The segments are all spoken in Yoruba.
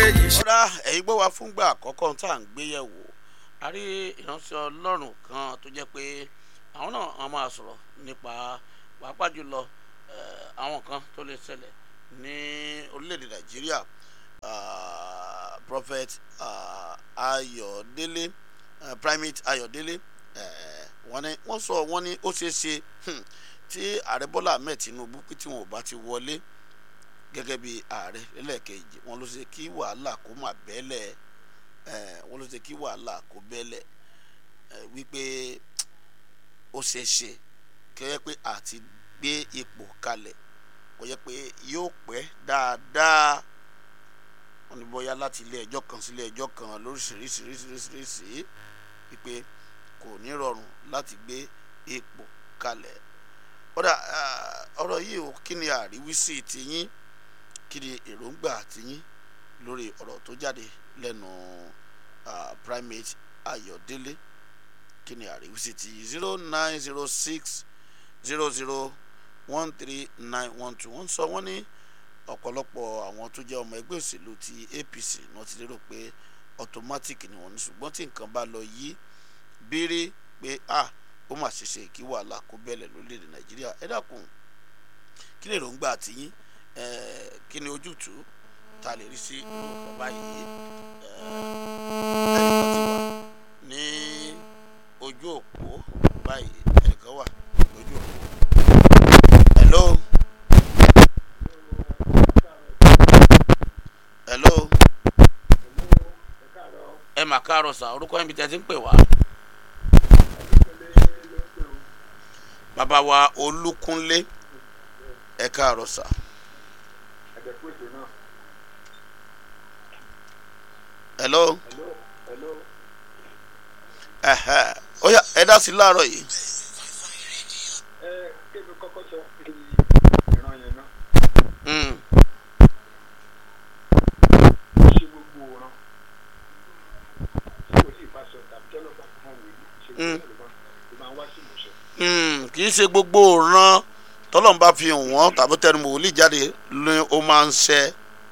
yìí ṣe. ọ̀rá ẹ̀yin gbọ́ wa fúngbà àkọ́kọ́ tá à ń gbé yẹ̀wò a rí ìránṣẹ́ ọlọ́run kan tó jẹ́ pé àwọn náà wọ́n máa sọ̀rọ̀ nípa pàápàá jùlọ eh, àwọn kan tó lè ṣẹlẹ̀ ní orílẹ̀-èdè nàìjíríà ah, prophet ah, ayọ̀délé eh, primate ayọ̀délé eh, wọ́n ní wọ́n sọ wọ́n ní ó ṣeé ṣe hmm, tí ààrẹ bọ́lá ahmed tinubu pé tí wọn ò bá ti wọlé gẹ́gẹ́ bí ààrẹ lẹ́lẹ́kejì wọn ló ṣe kí wàhálà kó má bẹ́lẹ̀ ẹ̀ wọn ló ṣe kí wàhálà kó bẹ́lẹ̀ ẹ̀ wípé ó ṣeé ṣe kẹ́yẹ́ pé àti gbé ipò kalẹ̀ kò yẹ pé yóò pẹ́ dáadáa wọn ní bóyá láti ilé ẹjọ́ kan sí ilé ẹjọ́ kan lóríṣiríṣiríṣiríṣiríṣi wípé kò ní rọrùn láti gbé ipò kalẹ̀ ọ̀dà ọ̀rọ̀ yìí ò kí ni àríwísí tiyín kí ni èròǹgbà tiyín lórí ọ̀rọ̀ tó jáde lẹ́nu ah, primate ayọ̀délé kí ni àríwísí ti zero nine zero six zero zero one three nine one two wọ́n sọ wọ́n ní ọ̀pọ̀lọpọ̀ àwọn tó jẹ́ ọmọ ẹgbẹ́ òṣèlú ti apc náà ti lérò pé automatic ni wọ́n ní ṣùgbọ́n tí nǹkan bá lọ yí béèrè pé ah ó mà ṣe ṣe kí wàhálà kó bẹ̀lẹ̀ lórílẹ̀‐èdè nàìjíríà ẹ dákun kí ni èròǹgbà tiyín eh, kí ni ojútùú ta lè rí sí orúkọ báyìí eh, ẹnìkan ti wà ní ojú òpó báyìí ẹnìkan wà lójú òpó hello hello ẹ mà káàárọ̀ sà orúkọ yín bí tẹ́ ti ń pè wá. bàbá wa olúkúnlé ẹ káàárọ̀ sà. hello ẹhẹ ó yá ẹ dá sí láàárọ̀ yìí. ẹ kébi kọ́kọ́ sọ pé ìran yẹn náà Mm, ṣe gbogbo ọ̀ràn tí kò sí ìbáṣọ tàbí tọ́lọ́ bá fún mi ṣe Mm. gbogbo ọ̀ràn ló máa ń wá sí ìmúṣẹ. mm, kì í ṣe gbogbo òran tọ́lọ́n bá fi hàn wọ́n tàbí tẹnu wòlíì jáde ni ó máa ń ṣẹ.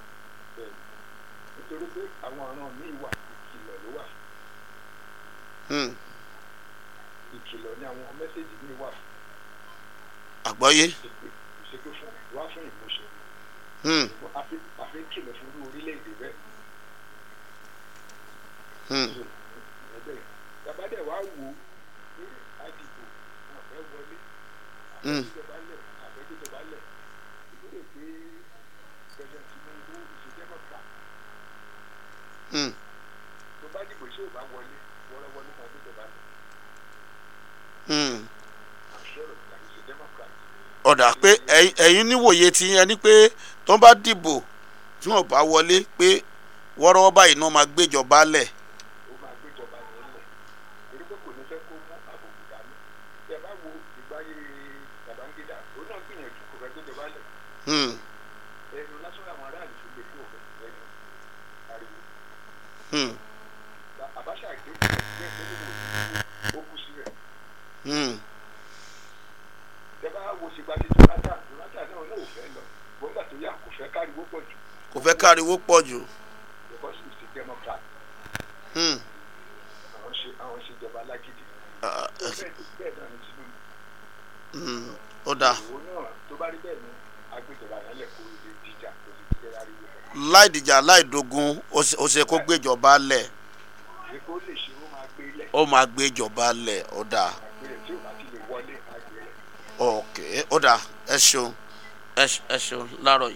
nítorí pé àwọn ọ̀ràn míì wà ìkìlọ̀ ló wà Mm, ìkìlọ̀ ní àwọn mẹ́sẹ̀gì míì wà àgbọ́yé. ìṣèpè ìṣèpè fún wá fún ìmúṣẹ. Mm, àfi àfi kìlọ̀ fún irú orílẹ̀-èdè bẹ́ẹ̀ mm, ẹgbẹ́ tàbádẹ́ wàá wò ó ní àdìgbò wọn fẹ́ wọlé mm, ìjọba lẹ̀ àfẹ́jọba lẹ̀ ìgbọ́dọ̀ pé president Tinubu ìṣèjẹ́mọ̀ta mm. tó bá dìbò ṣé ò bá wọlé wọ́rọ́wọ́ ló máa gbéjọba lẹ̀ mm. àṣọrọ̀ tàbí ìṣèjẹ́mọ̀ta ọ̀dà pé ẹ̀yin- ẹ̀yin níwòye ti yẹn ni pé tó bá dìbò tí wọn bá wọlé pé wọ́rọ́wọ́ báyìí náà máa gbéjọba lẹ̀. ó máa gbéjọba yẹn lẹ̀ torí pé kò ní fẹ́ kó mú àbùkù dání bí ẹ bá wo ìgbáyé Babangida òun náà gbìyànjú kò fẹ́ gbéjọba lẹ̀ Mm, ẹnu lásán àwọn aráàlú tó gbé fún òfin lẹ́nu ariwo mm, Abacha gbé gbé gbé ó kú síbẹ̀ mm, tẹ bá wo ṣègbà tí Jonathan Jonathan náà náà ò fẹ́ lọ gbọ́ngbà tó yà kò fẹ́ káriwó pọ̀ jù kò fẹ́ káriwó pọ̀ jù. because he's a democrat Mm, àwọn ṣe àwọn ṣèjọba alágídí ah, bẹ́ẹ̀ bẹ́ẹ̀ náà ni Tinubu mm, ó dáa. òun náà tó bá rí bẹ́ẹ̀ ni agbèjọba yẹn lẹ̀ kó lè dìjà kó lè dìjà ariwo kan láì dìjà láì dogun ó ṣe- ó ṣe kó gbéjọba lẹ̀ ṣé kó lè ṣe ó máa gbé lẹ̀ ó máa gbéjọba lẹ̀ ó dáa. àgbélé tí ò bá ti lè wọlé àgbélé ok ó dáa ẹ ṣeun ẹ ṣe- ẹ ṣeun láàárọ̀ yìí.